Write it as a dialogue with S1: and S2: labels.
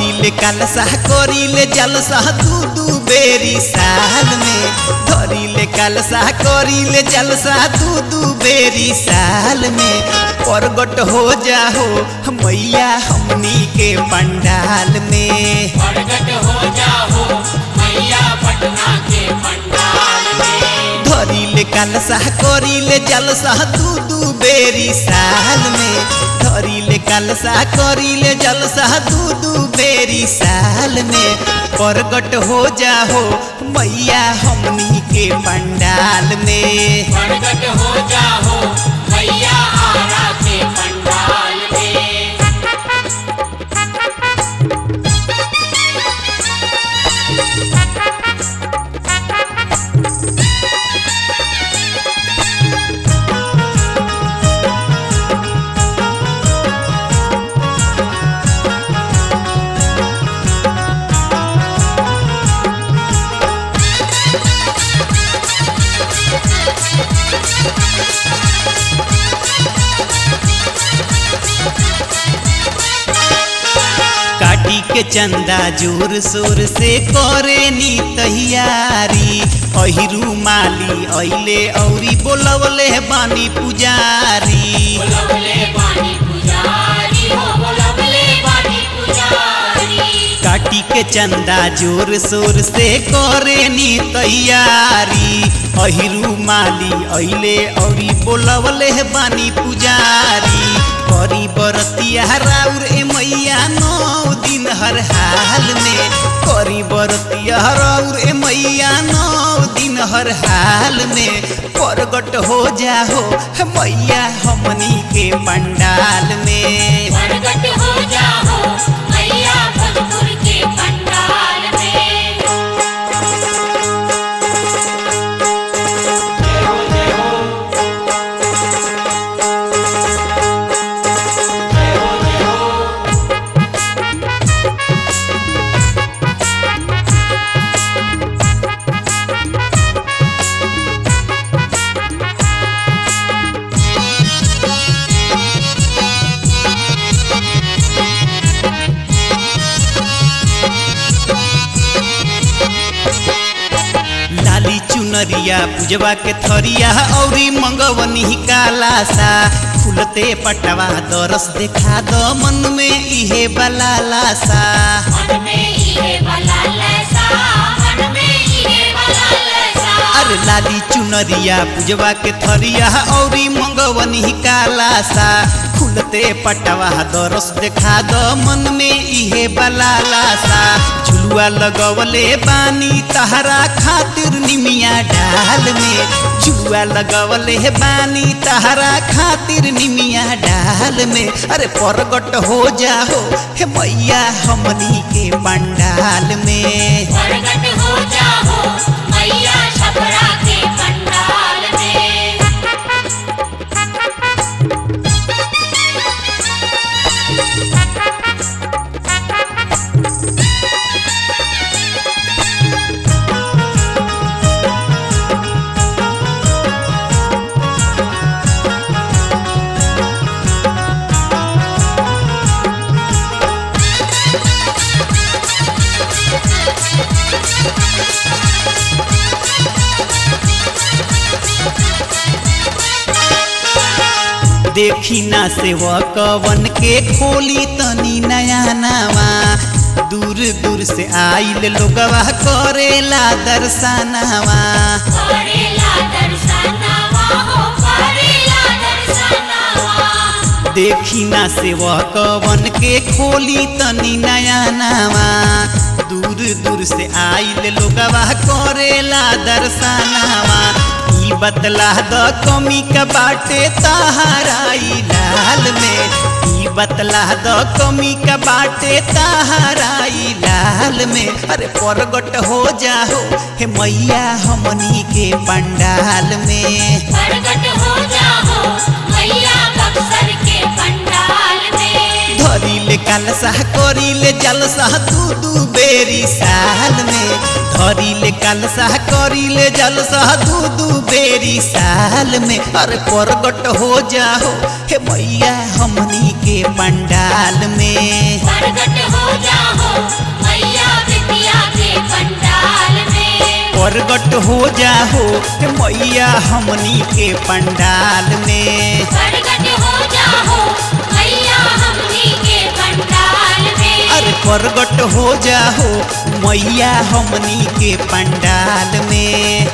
S1: धरिले कलसा करिले जलसा दू दू बेरी साल में धरिले कलसा करिले जलसा दू दू बेरी साल में प्रगट हो जाहो मैया हमनी के पंडाल में
S2: प्रगट हो जाओ मैया पटना के पंडाल में
S1: धरिले कलसा करिले जलसा दू दू बेरी साल में धरिले कलसा करिले जलसा दू दू बेरी साल में प्रगट हो जाहो मैया हमनी के पंडाल में
S2: प्रगट हो जाओ मैया आरा के पंडाल में
S1: काटी के चंदा जोर शोर से करे नी तैयारी अहिरू माली अइले औरी बोलवले बानी पुजारी
S2: बोलवले बानी पुजारी हो बोलवले बानी पुजारी
S1: काटी के चंदा जोर शोर से करे नी तैयारी अहिरू माली अइले औरी बोलवले बानी पुजारी करी बरतिया राउर ए मैया नौ दिन हर हाल में करी बरतिया राउर ए मैया नौ दिन हर हाल में प्रगट हो जाहो मैया हमनी के पंडाल में
S2: प्रगट हो जाओ मैया भोजपुर के पंडाल में
S1: लाली चुनरिया पूजवा के थरिया औरी मंगवनी काला सा खुलते पटवा दरस देखा दो मन में इहे बलाला सा
S2: मन में इहे वाला लैसा मन में इहे वाला लैसा
S1: अरे लाली चुनरिया पूजवा के थरिया औरी मंगवनी काला सा खुलते पटवा दरस देखा दो मन में इहे बलाला सा झुलुआ लगवले बानी तहरा खातिर निमिया डाल में झुलुआ लगवले बानी तहरा खातिर निमिया डाल में अरे प्रगट हो जाहो हे मैया हमनी के पंडाल में
S2: प्रगट हो जाओ मैया छपरा के पंडाल में
S1: देखी ना सेवकवन के खोली तनी नया नावा दूर दूर से आइल लोगवा करेला दर्शनावा
S2: करेला दर्शनवा हो करेला दर्शनवा
S1: देखी ना सेवकवन के खोली तनी नया नावा दूर दूर से आइल लोगवा करेला दर्शनावा ई बतला द कमी का बाटे तहाराई लाल में ई बतला द कमी का बाटे तहाराई लाल में अरे प्रगट हो जाहो हे मैया हमनी के पंडाल में
S2: प्रगट हो जाओ मैया बक्सर के पंडाल में
S1: धरिले कलसा करिले जलसा दू दू बेरी साल में धरिले कलसा करिले जलसा दू दू बेरी साल में अरे प्रगट हो जाहो हे मैया हमनी के पंडाल में
S2: प्रगट हो हो जाओ मैया बिटिया के पंडाल में
S1: प्रगट हो जाहो हे मैया हमनी के पंडाल में
S2: प्रगट हो जाओ मैया हमनी के पंडाल में
S1: अरे प्रगट हो जाहो मैया हमनी के पंडाल में